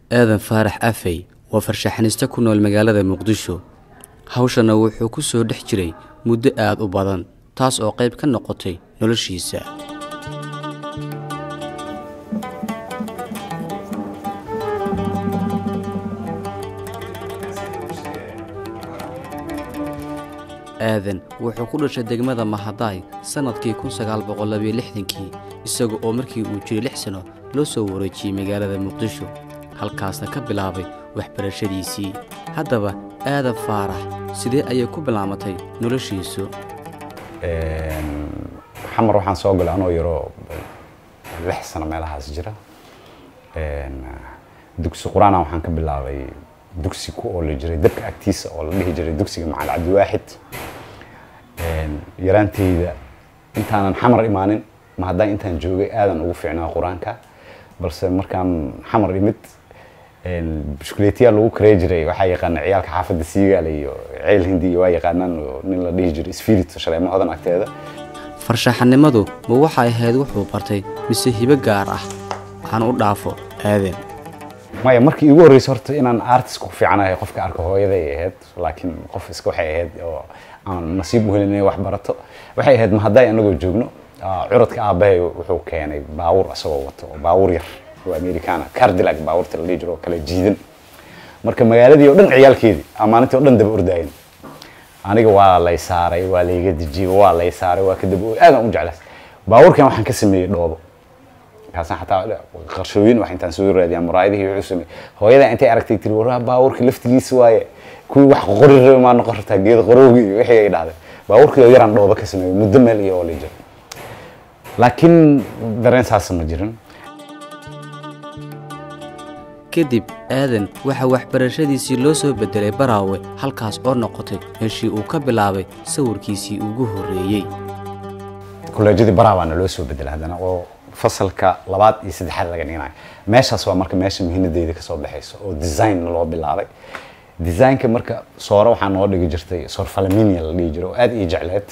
aadan faarax afey waa farshaxaniste ku nool magaalada muqdisho hawshana wuxuu ku soo dhex jiray muddo aad u badan taas oo qayb ka noqotay noloshiisa aadan wuxuu ku dhashay degmada mahadaay sannadkii kun sagaal boqol labiyo lixdankii isaga oo markii uu jiray lix sano loo soo wareejiyey magaalada muqdisho halkaasna ka bilaabay waxbarashadiisii haddaba aadan faarax sidee ayay ku bilaamatay noloshiisu xamar waxaan soo galay anoo yaroo lix sano meelahaas jira dugsi qur-aana waxaan ka bilaabay dugsi ku ooli jiray dabka agtiisa oo la dhihi jiray dugsiga macali cabdiwaaxid yaraanteyda intaanan xamar imaanin ma haddaan intaan joogay aadan ugu fiicnaa qur-aanka balse markaan xamar imid bushkuleetiyaa lagu karey jiray waxaa yaqaana ciyaalka xaafadda siigaale iyo ceel hindi iyo waa yaqaanaan oo nin la dhihi jiray spirit shaleemo hodan agteeda farshaxanimadu ma waxay ahayd wuxuu bartay mise hibo gaar ah waxaan u dhaafo aadan maya markii igu horreysay horta inaan artist ku fiicanahay qofka arka hooyaday ahayd laakiin qof iska waxay ahayd oo aan nasiib u helin inay wax barato waxay ahayd ma hadday anagoo joogno curadka aabbahay wuxuu keenay baawur isagoo wato oo baawur yar oo americana cardilag baawurta la dhihi jiro oo kala jiidan marka magaaladii oo dhan ciyaalkeedii amaanintii oo dhan daba ordaayin aniga waa lay saaray waa layga dejiyey waa lay saaray waa ka daba aadan u jeclaas baawurkan waxaan ka sameeyey dhoobo kaasaan xataa qarshooyin wax intaan soo raadiyaa muraayadihii wuxuu sameeyey hooyadaa intay aragtay tiri waraa baawurka laftigiisa waaye kuwii wax qori rabe maa noqon kartaa geed qorowgi iyo wixii ay dhahday baawurkii oo yaraan dhoobo ka sameeyey muddo meel iyo oo la jiro laakiin dareen saasa ma jirin kadib aadan waxaa waxbarashadiisii loo soo beddelay baraawe halkaas oo noqotay meeshii uu ka bilaabay sawirkiisii ugu horreeyey kolleejyadii baraawaana loo soo bedelay haddana oo fasalka labaad iyo saddexaad laga dhiganayo meeshaas waa marka meesha muhiimadeyda kasoo baxayso oo design loo bilaabay designka marka soore waxaa noo dhigi jirtay soor falaminia la dhihi jiro oo aad ii jecleed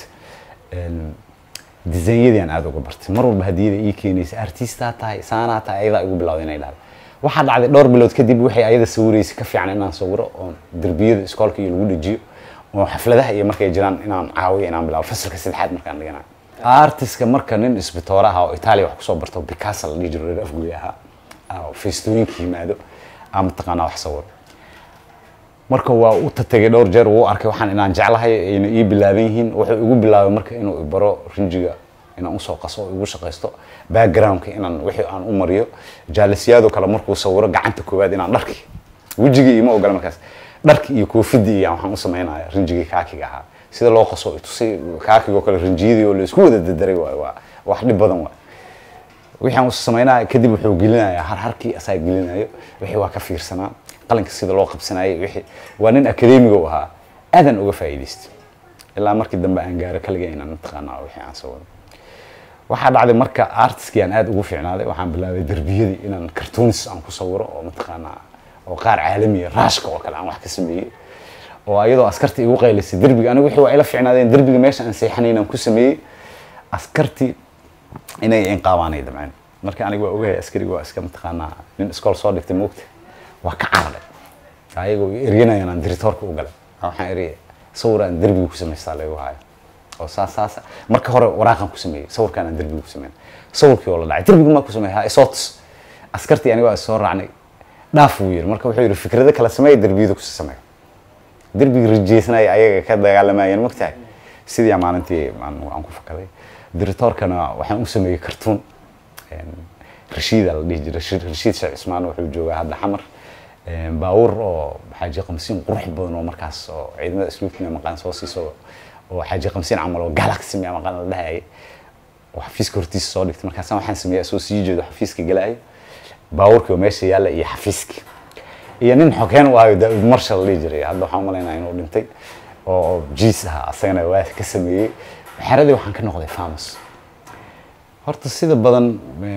designyadan aan aada uga bartay mar walba hadiyada ii keenaysa artistaa tahay saanaa tahay ayadaa igu bilawday inay dhahdo waxaa dhacday dhowr bilood kadib waxay ayada sawiraysay ka fiican inaan sawiro oo derbiyada iskoolka iyo lagu dhejiyo oo xafladaha iyo markay jiraan inaan caawiyo inaan bilaabo fasalka saddexaad markaan dhiganayo artiska marka nin isbitoora ah oo itaaliya wax kusoo barto bicasa la dhihi jiro reer afguy ahaa feestooyinka yimaado aa mataqaanaa wax sawiro marka waa u tatagay dhowr jeer wuu arkay waxaan inaan jeclahay ayna ii bilaaban yihiin wuxuu igu bilaabay marka inuu ibaro rinjiga inaan usoo qaso oo igu shaqaysto backgroundka inaan wixii aan u mariyo jaalisiyaadoo kale markuu sawiro gacanta koowaad inaan dharki wejigii ima ogola markaas dharki iyo koofidii iyo waxaan u samaynaya rinjigii kaakiga ahaa sida loo qaso itusi kaakigoo kale rinjiyadii oo laisku wada dadaray waay waa wax dhib badan waay wixii aan usu samaynaya kadib wuxuu gelinayaa harharkii asaa gelinayo wixii waa ka fiirsanaa qalinka sida loo qabsanayay wixii waa nin akademiga u ahaa aadan uga faa'iidaystay ilaa markii dambe aan gaaro kaliga inaan mataqaanaa wixii aan sawiro waxaa dhacday marka artiskii aan aada ugu fiicnaaday waxaan bilaabay derbiyadii inaan cartoonis aan ku sawiro oo mataqaanaa oo qaar caalamiya raashka oo kale aan wax ka sameeyey oo ayadoo askarta igu qaylisay derbiga anigu wixii waa ila fiicnaadeen derbiga meesha aan seexanayn aan ku sameeyey askartii inay inqaabaanay damceen marka aniga waa ogahay askariga waa iska mataqaanaa nin iskool soo dhigtay moogta waa ka cararay ayagoo eryanayaan aan diritoorka u galay waxaan eri sawir aan derbiga ku samaystaa lagu haayo oo saas saas marka hore waraaqan ku sameeyey sawirkaan aan derbiga ku sameyn sawirkii oo la dhacay derbiga maa ku sameeyay ha isoots askartii aniga waa soo raacnay dhaaf wuu yiri marka wuxuu yidhi fikrado kala sameeya derbiyada kusi sameeya derbiga rajeysnaya ayaga ka dagaalamayeen mogtahay sidii maalintii aan ku fakaday diritoorkana waxaan u sameeyey cartoon rashiida la dhihi jiray rashiid sheekh cismaan wuxuu joogaa hadda xamar baawur oo xaaji qamsiin qurux badan oo markaas oo ciidamada isluubkina maqaan soo siiso oo xaaji qamsiin camal oo galaxy ma maqaan la dhahayay oo xafiiska hortiisa soo dhigtay markaasaan waxaan sameeyay soo sii jeedo xafiiska galaayo baawurkii oo meesha yaalla iyo xafiiski iyo nin xogeen u ahayo daawud marshal la dhihi jiray hadda waxaan umalaynaa inuu dhintay oo jiis ahaa asagana waa ka sameeyey xeradii waxaan ka noqday famus horta sida badan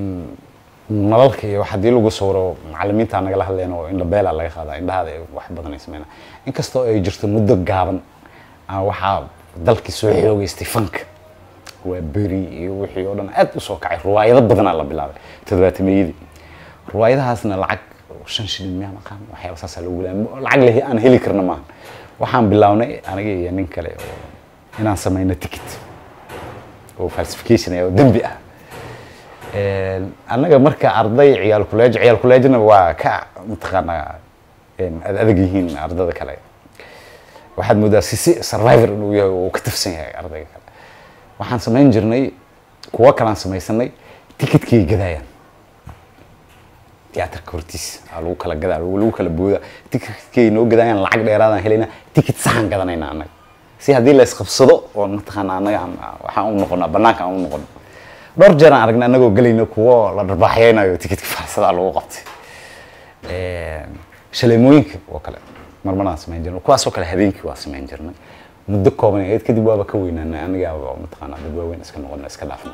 nalalka iyo haddii lagu sawiro macalimiinta nagala hadleen oo indhabeela laga qaadaa indhahaada wax badan ay sameynaa inkastoo ay jirto muddo gaaban waxaa dalkii soo xoogeystay fanka waa beri iyo wixii oo dhan aad u soo kacay ruwaayado badanaa la bilaabay todobaatameyadii ruwaayadahaasna lacag shan shilin miyaa maqaan waxyaaba saasaa lagu gulaa lacag leh aan heli karna maaha waxaan bilownay aniga iyo nin kale oo inaan samayno ticket oo falsification ah oo dembi ah annaga marka arday ciyaal kuleej ciyaal kuleejna waa ka mataqaanaa ad adag yihiin ardada kale waxaad moodaa si si survivor inuu yahay oo ka tafsan yahay ardayga kale waxaan samayn jirnay kuwo kalaan samaysanay ticketkay gadaayaan tiyaatarka hortiisa aa lagu kala gadaa lagu kala booda ticketkay noo gadaayaan lacag dheeraadaan helayna ticket saxan gadanayna annaga si haddii la isqabsado oo mataqaana annaga waxaan u noqonaa banaanka aan u noqono dhowr jeer aan aragnay annagoo gelayna kuwo la dharbaaxyeynayo ticketka faarsadaa lagu qabtay shaleemooyinka oo kale marmaraan samayn jirnay kuwaasoo kale habeenkii waa samayn jirnay muddo kooban ahayd kadib waaba ka weynaanay aniga mataqaanaa dad waaweyn iska noqona iska dhaafna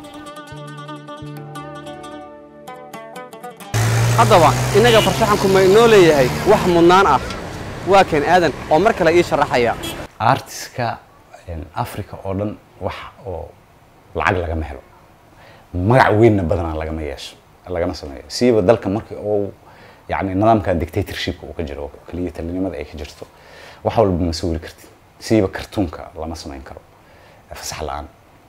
haddaba innaga farshaxanku ma inoo leeyahay wax mudnaan ah waa keen aadan oo mar kale ii sharaxaya artiska africa oo dhan wax oo lacag lagama helo magac weynna badanaa lagama yeesho lagama sameeyo siiba dalka markii uu yani nidaamkan dictatorshipka uu ka jiro oo keliya talinimada ay ka jirto wax walba ma sawiri kartid siiba kartuunka lama samayn karo fasax la-aan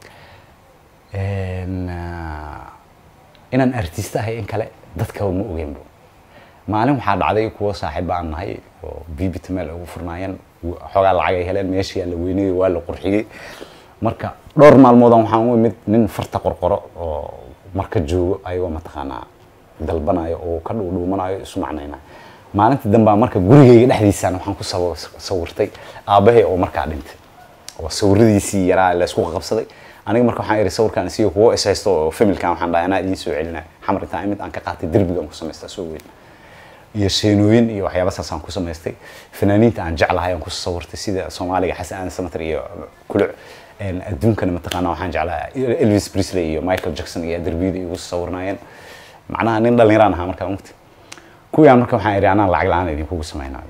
inaan artista ahay in kale dadka ma ogeynbo maalin waxaa dhacday kuwo saaxiib aan nahay oo bbit meel ugu furnaayeen xoogaa lacag ay heleen meeshii la weynayay waa la qurxiyey marka dhowr maalmoodan waxaan u imid nin farta qorqoro oo marka joogo ayagoo mataqaanaa dalbanayo oo ka dhuudhuumanayo isu macnayna maalinta dambaa marka gurigayga dhexdiisaan waxaan ku sawirtay aabbahay oo markaa dhintay oo sawiradiisii yaraa laysku qabsaday aniga marka waxaan iri sawirkan isiyo kuwo is haysto oo familkan waxaan dhahay anaa idiin soo celinaya xamar intaan imid aan ka qaatay derbigaan ku samaystaa soo weyn iyo sheenooyin iyo waxyaaba saasaan ku samaystay fanaaniinta aan jeclahay aan ku sawirtay sida soomaaliga xasan aadan samater iyo kuluc adduunkana mataqaana waxaan jeclahay elvis presley iyo michael jackson iyo derbiyada igu sawirnaayeen macnaha nin dhallinyaraan ahaa markaa mugti kuwiyaan marka waxaan iri anaan lacag la-aan idinkugu samaynayo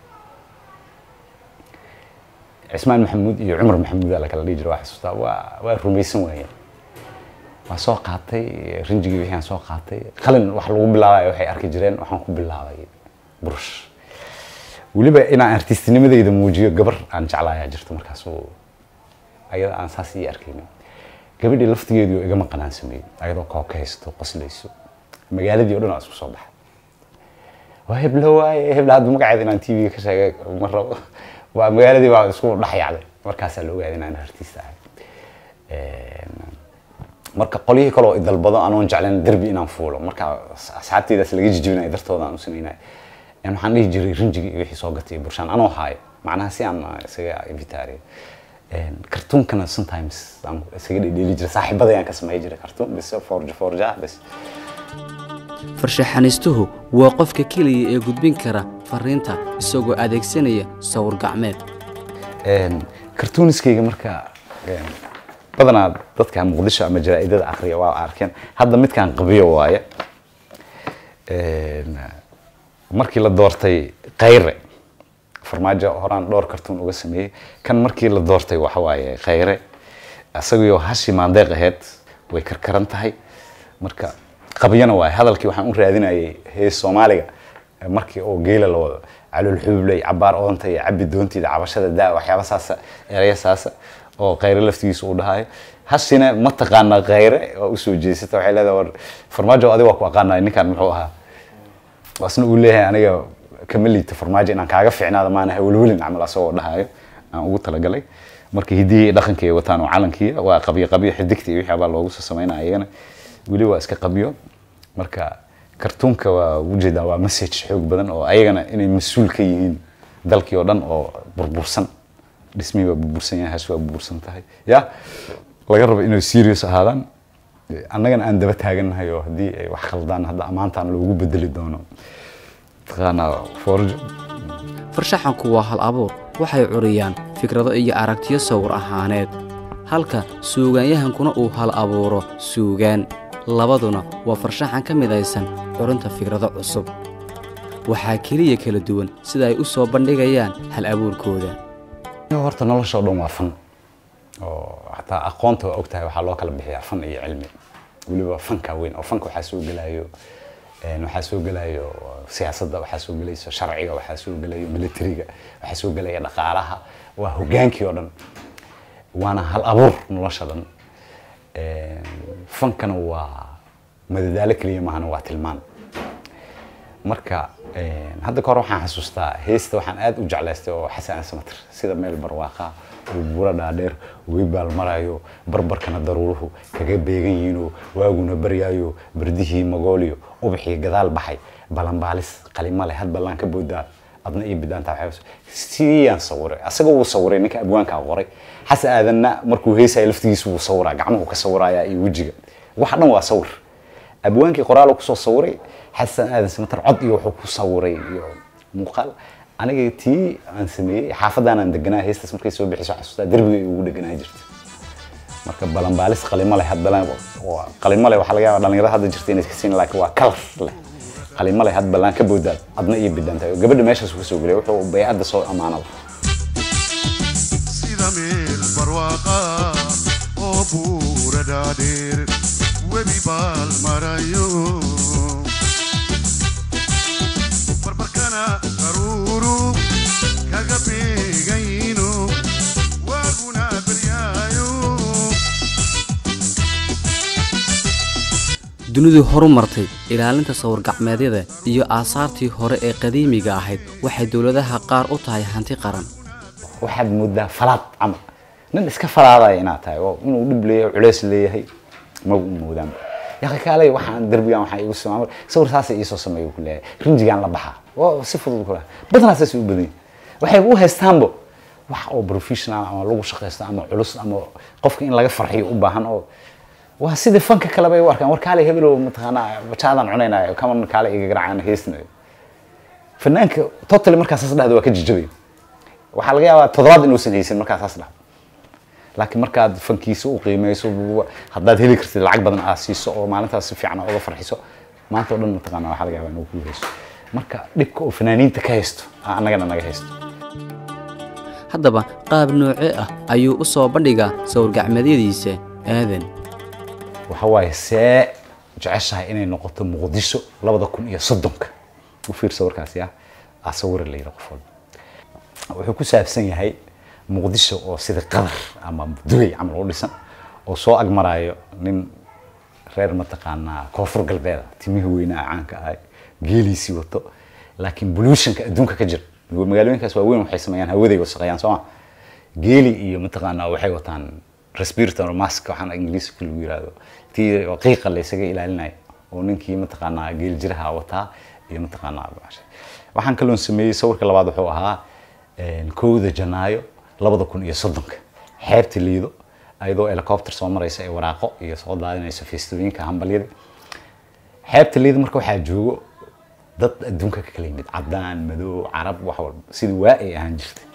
cismaan maxamuud iyo cumar maxamuud la kala dhihi jira waa xasuustaa waa waa rumaysan waayeen waa soo qaatay rinjigii wixii aan soo qaatay qalin wax lagu bilaabayo waxay arki jireen waxaan ku bilaabay burush weliba inaan artistinimadayda muujiyo gabar aan jeclaayaa jirto markaas oo ayada aan saas ii arkaynin gabadhii laftigeedu igama qanaan sameeyey ayadoo koob ka haysato qoslayso magaaladii o dhan waa isku soo baxay waa heblo waaye hebla hadda magaceeda inaan t v ka sheegay ma rabo waa magaaladii baa isku dhex yacday markaasaa la ogaaday inaan artist ahay marka qolyihii kale oo idalbado anoon jeclayn derbi inaan fuulo marka asxaabteydaas laga jijibinayo dartooda aan u samaynayo waxaan dhihi jiray rinjigi iyo wixii soo gatay burshaan anoo haayo macnaha si aan isaga invitaariyo kartuunkana sometimes aan isaga dhedheeli jiray saaxiibada ayaan ka samey jiray kartuun bis forja forja bis farshaxanistuhu waa qofka keliya ee gudbin kara fariinta isagoo adeegsanaya sawir gacmeed kartuuniskayga marka badanaa dadka muqdisho ama jaraa'idada akhriya waa arkeen hadda midkaan qabiyo waaye markii la doortay khayre farmaajo horaan dhowr kartuun uga sameeyey kan markii la doortay waxa waaye khayre isagoo hashi maandeeq aheyd way karkaran tahay marka qabyana waaye hadalkii waxaan u raadinayay hees soomaaliga markii oo geela la wado calool xubley cabaar oonta iyo cabi doontiida cabashada daa waxyaaba saasa eraya saasa oo khayre laftigiisa uu dhahayo hashina ma taqaana khayre oo usoo jeesata waxay leedahay war farmaajo adiga waa ku aqaanaya ninkan muxuu ahaa asna uu leeyahay aniga kama liito farmaajo inaan kaaga fiicnaada maana hawlwelin camal asagoo dhahayo aan ugu talagalay marka hidihii dhaqankii ay wataan oo calankii waa qabyo qabyo xidigta iyo wixii baa loogu soo samaynaya iyagana weli waa iska qabyo marka kartuunka waa ujeedaa waa message xoog badan oo ayagana inay mas-uul ka yihiin dalkii oo dhan oo burbursan dhismihii waa burbursan yahay hash waa burbursan tahay ya laga rabo inay serious ahaadaan annagana aan daba taagannahay oo haddii ay wax khaldaan hadda ammaantaan loogu bedeli doono taqaanaa forjo farshaxanku waa hal abuur waxay curiyaan fikrado iyo aragtiyo sawir ahaaneed halka suugaanyahankuna uu hal abuuro suugaan labaduna waa farshaxan ka midaysan curinta fikrado cusub waxaa keliya kala duwan sida ay u soo bandhigayaan hal abuurkooda horta nolosha oo dhan waa fan oo xataa aqoonta waa ogtahay waxaa loo kala bixiyaa fan iyo cilmi weliba fanka weyn oo fanka waxaa soo gelayo waxaa soo gelayo siyaasadda waxaa soo gelayso sharciga waxaa soo gelayo militariga waxaa soo gelaya dhaqaalaha waa hogaankii oo dhan waana hal abuur nolosha dhan fankana waa madadaalo keliya maahana waa tilmaan marka hadda kahor waxaan xasuustaa heesta waxaan aad u jeclaystay oo xasan asmatir sida meel barwaaqa oo buuro dhaadheer way baalmarayo barbarkana daruuruhu kaga beegan yihiinoo waaguna baryaayo bardihii magooliyo ubaxii gadaal baxay balanbaalis qalimo leh had ballaan ka boodaa adna iyo bidaanta waxay sidiyaan sawiray asaga wuu sawiray ninka abwaankaa qoray xasan aadanna markuu heesaya laftigiisa wuu sawiraa gacmuhu ka sawirayaa iyo wejiga waxa dhan waa sawir abwaankii qoraal kusoo sawiray xasan aadan samatar cod iyo wuxuu ku sawiray iyo muuqaal aniga tii aan sameeyey xaafadaan aan deganaa heestaas markay soo bixiso xasuustaa derbiga ay ugu deganaa jirta marka balanbaalis qalimo leh hadbalan qalimo leh waxaa laga yaabaa dhalinyarada hadda jirta inay iska siin laakiin waa kalar leh qalimo leh had ballaan ka boodaad adna iyo bidaanta gabadha meeshaas ka soo gelay wuxuu baycadda soo ammaanada sida meel barwaaqa oo buura dhaadheer webi baal marayo barbarkana daruuru kaga beegayno waaguna beryaayo dunidu horu martay ilaalinta sawir-gacmeedyada iyo aasaartii hore ee qadiimiga ahayd waxay dowladaha qaar u tahay hanti qaran waxaad moodaa falaad camal nin iska falaadaya inaad tahay oo inuu dhib leeyahay culeys leeyahay ma u moodaan yaqi kaalay waxaan derbigan waxaa igu samaamay sawir saasay iisoo sameeyo ku leeyahay rinjigaan la baxaa waa si fudud kula badanaa saas u badan waxay u haystaanba wax oo professional ama lagu shaqaysto ama culus ama qofka in laga farxiyo u baahan oo waa sidii fanka kale bay u arkaan war kaalay hebelow mataqaanaa bajaadaan cunaynayo kaman kaalay iga garaacaan heesnayo fanaanka totally markaas saas dhahda waa ka jijabay waxaa laga yaabaa toddobaad inuusan haysan markaas saas dhahdo laakiin markaad fankiisa u qiimeyso haddaad heli kartid lacag badan aad siiso oo maalintaas si fiican uga farxiso maanta oo dhan mataqaana waxaa laga yaabaa inuu ku hayso marka dhibka oo fanaaniinta ka haysto aa annagana naga haysto haddaba qaab noocee ah ayuu u soo bandhigaa sawir-gacmeedyadiisa aadan waxa waaye see jeceshahay inay noqoto muqdisho labada kun iyo soddonka u fiirsa warkaasi ah aa sawira la yidhi qof walba wuxuu ku saabsan yahay muqdisho oo sida qadar ama dubay camal u dhisan oo soo agmaraayo nin reer mataqaanaa koonfur galbeeda timihii weynaa caanka ahay geeliisii wato laakiin bolutionka adduunka ka jira magaalooyinkaas waaweyn waxay sameeyaan hawaday wasaqeeyaan sooma geeli iyo mataqaanaa waxay wataan respirator mask waxaan ingiriiska lagu yiraahdo tii oo qiiqa la isaga ilaalinayo oo ninkii mataqaanaa geel jiraha wataa iyo mataqaanaa waxaan kaloon sameeyey sawirka labaad wuxuu ahaa kowda janaayo labada kun iyo soddonka xeebta liido ayadoo helicopter soo maraysa ee waraaqo iyo soo daadinayso feestooyinka hambalyada xeebta liido marka waxaa joogo dad adduunka ka kala yimid cadaan madow carab wax walba sidii waa ay ahaan jirtay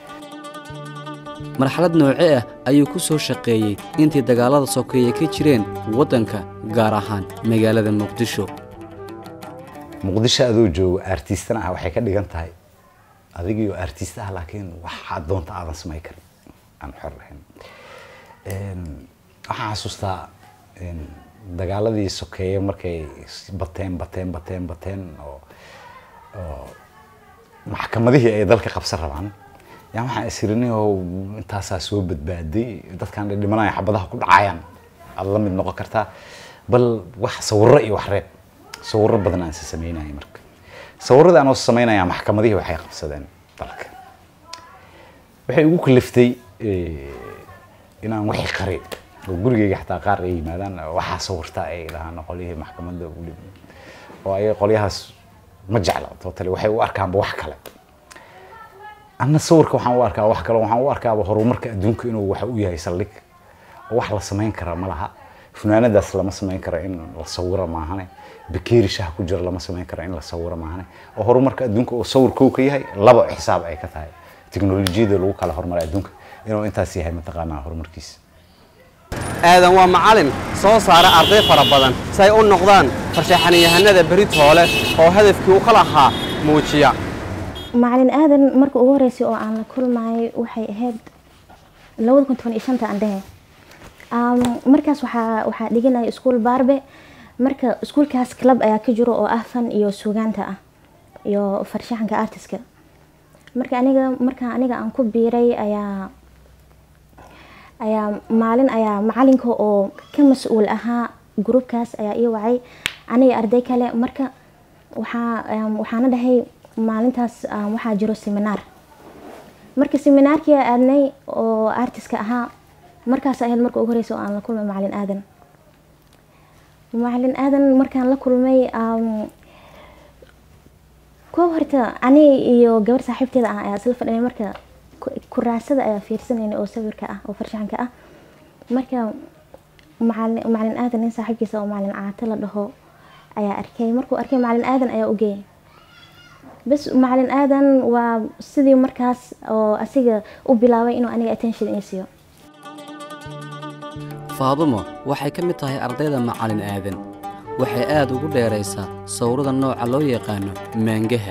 marxalad noocee ah ayuu ku soo shaqeeyey intii dagaallada sokeeye ka jireen waddanka gaar ahaan magaalada muqdisho muqdisho adoo joogo artistana ah waxay ka dhigan tahay adigio artist ah laakiin waxaad doonta aadan samayn karin aan xor lahayn waxaan xasuustaa dagaaladii sokeeye markay bateen bateen bateen bateen oo oo maxkamadihii ay dalka qabsan rabaan yaa waxaan isirinin oo intaasaa soo badbaaday dadkan dhimanaya xabadaha ku dhacayaan aad la mid noqon kartaa bal wax sawirro iyo wax reeb sawirro badan aan se sameynaya marka sawirrada anoo sameynaya maxkamadihii waxay qabsadeen dalka waxay ugu kaliftay inaan wixii qari oo gurigeyga xataa qaar ay yimaadaan waxaa sawirta ay dhahaan qolyihii maxkamadda ugu dhib oo ay qolyahaas ma jecla totally waxay u arkaanba wax kale anna sawirka waxaan u arkaa wax kale waxaan u arkaaba horumarka adduunka inuu waxa u yahay saldhig oo wax la samayn kara ma laha funaanadaas lama samayn karo in la sawiro maahane bakeeri shaha ku jira lama samayn karo in la sawiro maahane oo horumarka adduunka oo sawir kow ka yahay laba xisaab ay ka tahay teknolojiyada lagu kala horumaray adduunka inuu intaas yahay mataqaanaa horumarkiisa aadan waa macalin soo saara arday fara badan si ay u noqdaan farshaxaniyahanada beritoole oo hadafkii u ka lahaa muujiya macalin aadan marka ugu horeysay oo aan la kulmayay waxay ahayd labada kun toban iyo shanta aan dhehe markaas waxaa waxaa dhiganaya iskuol baarbe marka iskuolkaas club ayaa ka jiro oo ah fan iyo sugaanta ah iyo farshaxanka artiska marka aniga marka aniga aan ku biiray ayaa ayaa maalin ayaa macalinka oo ka mas-uul ahaa gruubkaas ayaa ii wacay aniga arday kale marka waxaa waxaana dhahay maalintaas waxaa jiro seminaar marka seminaarkii aadnay oo artiska ahaa markaas ahayd marka ugu horeysa oo aan la kulmay macalin aadan macalin aadan markaan la kulmay koob horta ani iyo gabar saaxiibteeda ah ayaa isla fadhinay marka kuraasada ayaa fiirsanayna oo sawirka ah oo farshaxanka ah marka macalin macalin aadan nin saaxiibkiisa oo macalin caate la dhaho ayaa arkay markuu arkay macalin aadan ayaa u geeyay bas macalin aadan waa sidii markaas oo asiga u bilaabay inuu aniga attention ii siiyo faadumo waxay ka mid tahay ardayda macalin aadan waxay aad ugu dheeraysaa sawirada nooca loo yaqaano maangaha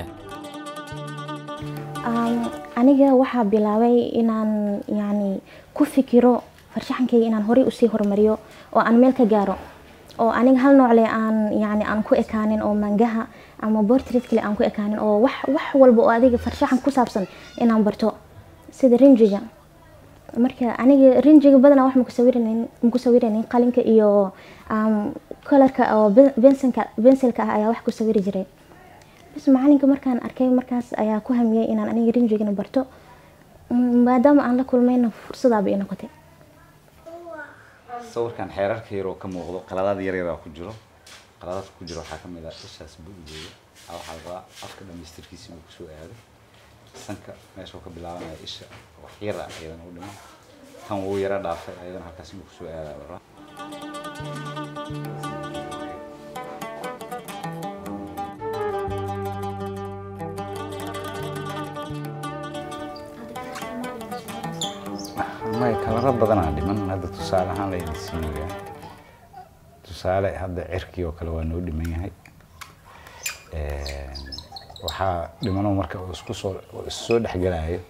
aniga waxaa bilaabay inaan yacni ku fikiro farshaxankayga inaan horey usii horumariyo oo aan meel ka gaaro oo aniga hal noocle aan yani aan ku ekaanin oo mangaha ama bortrait kale aan ku ekaanin oo wax wax walba oo adiga farshaxan ku saabsan inaan barto sida rinjiga marka aniga rinjiga badanaa wax maku sawiranin maku sawiranin qalinka iyo kolarka oo bensinka bensilka ah ayaa wax ku sawiri jiray bas macalinka markaan arkay markaas ayaa ku hamiyey inaan aniga rinjigana barto maadaama aan la kulmayna fursadaaba ii noqotay sawirkan xeerarka yar oo ka muuqdo qaladaad yar yaraa ku jiro qaladaadka ku jiro waxaa kamid ah ishaas bu'deeda waxaa la rabaa afka dhamaystirkiisa inuu kusoo aado sanka meeshuu ka bilaabanaya isha wax yara ayadana u dhiman tan wuu yara dhaafay ayadana halkaas inuu kusoo aada la rabaa may kalaro badanaa dhiman hadda tusaale ahaan layna siinayaa tusaale hadda cirkii oo kale waa noo dhiman yahay waxaa dhimano marka uu isku soo issoo dhexgelayo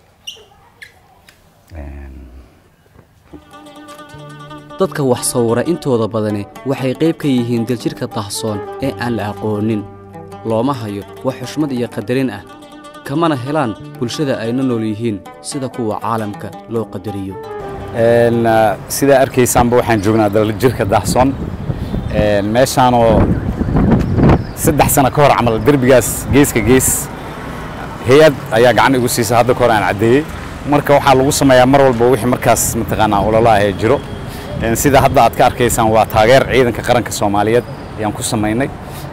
dadka wax sawira intooda badani waxay qayb ka yihiin daljirhka dahsoon ee aan la aqoonin looma hayo wax xushmad iyo qadarin ah kamana helaan bulshada ayna nool yihiin sida kuwa caalamka loo qadariyo sidaa arkaysaanba waxaan joognaa daljirka dahsoon meeshaanoo saddex sano ka hor camal derbigaas geeska gees hay-ad ayaa gacan igu siisa hadda ka hor aan caddeeyey marka waxaa lagu sameeyaa mar walba wixii markaas mataqaanaa ololaha ee jiro sida hadda aad ka arkaysaan waa taageer ciidanka qaranka soomaaliyeed ayaan ku samaynay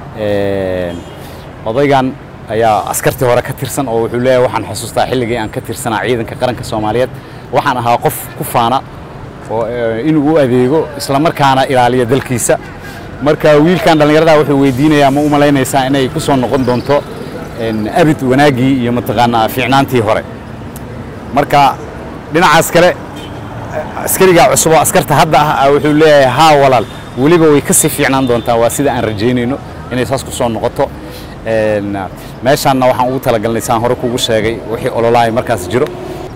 odaygan ayaa askartii hore ka tirsan oo wuxuu leeyahay waxaan xusuustaa xilligii aan ka tirsanaa ciidanka qaranka soomaaliyeed waxaan ahaa qof ku faana oo inuu u adeego islamarkaana ilaaliya dalkiisa marka wiilkan dhallinyarada wuxuu weydiinayaa ma u malaynaysaa inay ku soo noqon doonto abid wanaaggii iyo mataqaanaa fiicnaantii hore marka dhinacaas kale askarigaa cusub oo askarta hadda ah wuxuu leeyahay haa walaal weliba way kasii fiicnaan doontaa waa sida aan rajaynayno inay saas ku soo noqoto meeshaanna waxaan ugu talagalnay saan hore kugu sheegay wixii ololahay markaas jiro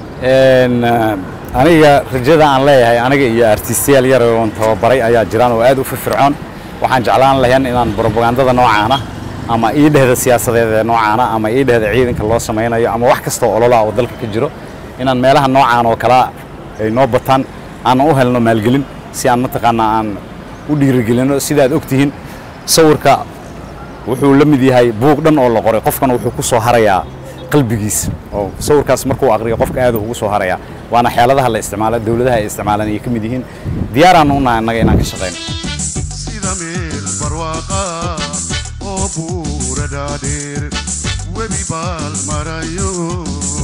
aniga rajada aan leeyahay aniga iyo artistayaal yar oon tababaray ayaa jiraan oo aad u firfircoon waxaan jeclaan lahayn inaan brobagandada noocaana ama ii dhehda siyaasadeed ee noocaana ama ii dhehda ciidanka loo samaynayo ama wax kastoo ololaa oo dalka ka jiro inaan meelaha noocaan oo kalea ay noo bataan aanan u helno maalgelin si aan mataqaanaa aan u dhiirigelino sidaad ogtihiin sawirka wuxuu la mid yahay buug dhan oo la qoray qofkan wuxuu ku soo harayaa qalbigiisa oo sawirkaas markuu aqriyo qofka aad ugu soo harayaa waana xeeladaha la isticmaala dowladaha ay isticmaalaan ayay ka mid yihiin diyaaraan u nahay annaga inaan ka shaqayno sida meel barwaaqa oo buura dhaadheer webi baal marayo